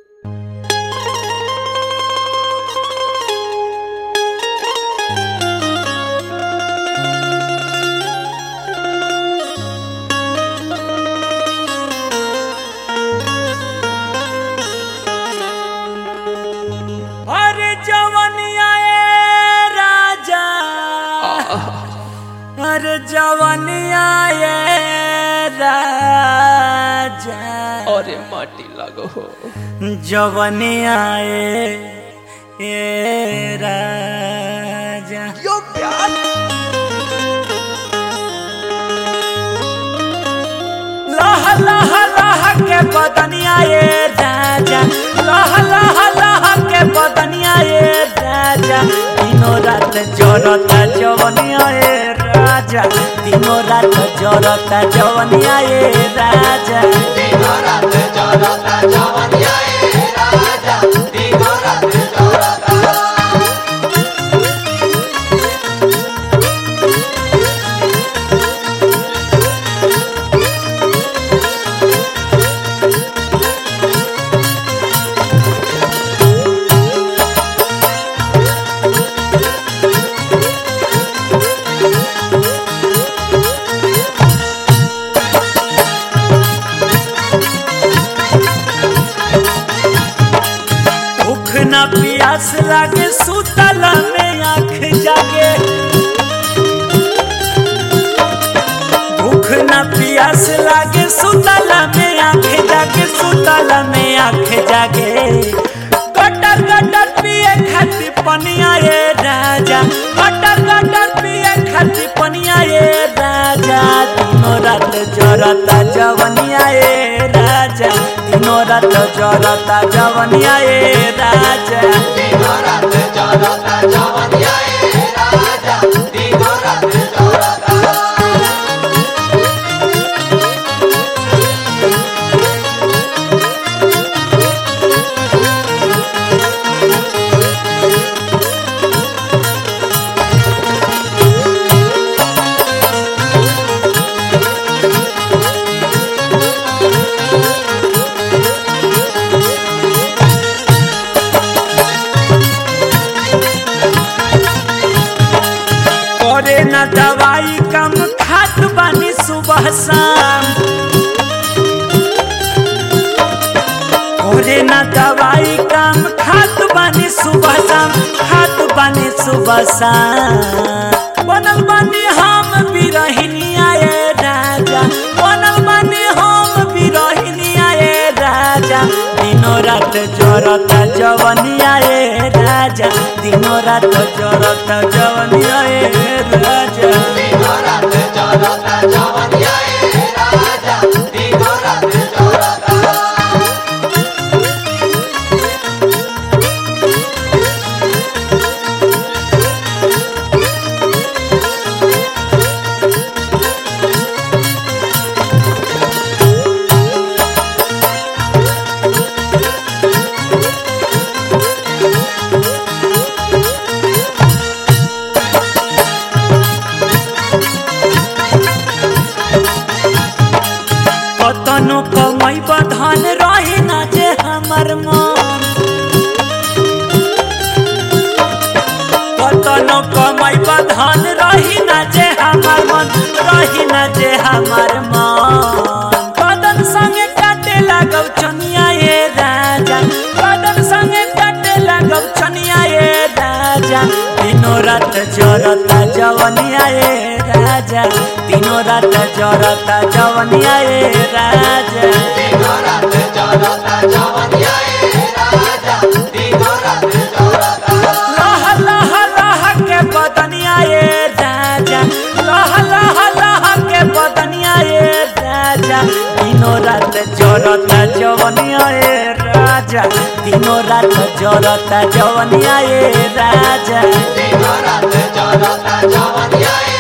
अरे जवनिया ए राजा अरे जवनिया ए राजा अरे माटी लागो हो जवनिया ए ए राजा यो प्यार लह लह लह के बदनिया ए राजा लह लह लह के बदनिया ए राजा दिनों रात जरता जवनिया ए राजा दिनों रात जरता जवनिया ए राजा भूख न प्यास लागे सुतल में आँख जागे भूख न प्यास लागे सुतल में आँख जागे सुतल में आँख जागे कटर कटर पिए खाती पनिया ये राजा कटर कटर पिए खाती पनिया ये राजा दिनों रात जरता जवनिया ये राजा दिनों रात जरता जवनिया ये राजा करे न दवाई कम खात बानी सुबह शाम करे न दवाई कम खात बानी सुबह शाम खात बानी सुबह शाम बनल बानी हम बिरहिनिया ये राजा बनल बानी हम बिरहिनिया ये राजा दिनों रात जरता जवनिया ये राजा दिनों रात जरता जवनिया ये राजा कतनो कमाई बधन रही ना जे हमर मन कतनो कमाई बधन रही ना जे हमर मन रही ना जे हमर मन कदन संगे काटे लागब चनिया ये राजा कदन संगे काटे लागब चनिया ये राजा दिनों रात जरता जवनिया ये राजा दिनों रात जरता जवनिया ये राजा लह लह लह के बदनिया ये राजा लह लह लह के बदनिया ये राजा दिनों रात जरता जवनिया ये राजा दिनों रात जरता जवनिया ये राजा जवनिया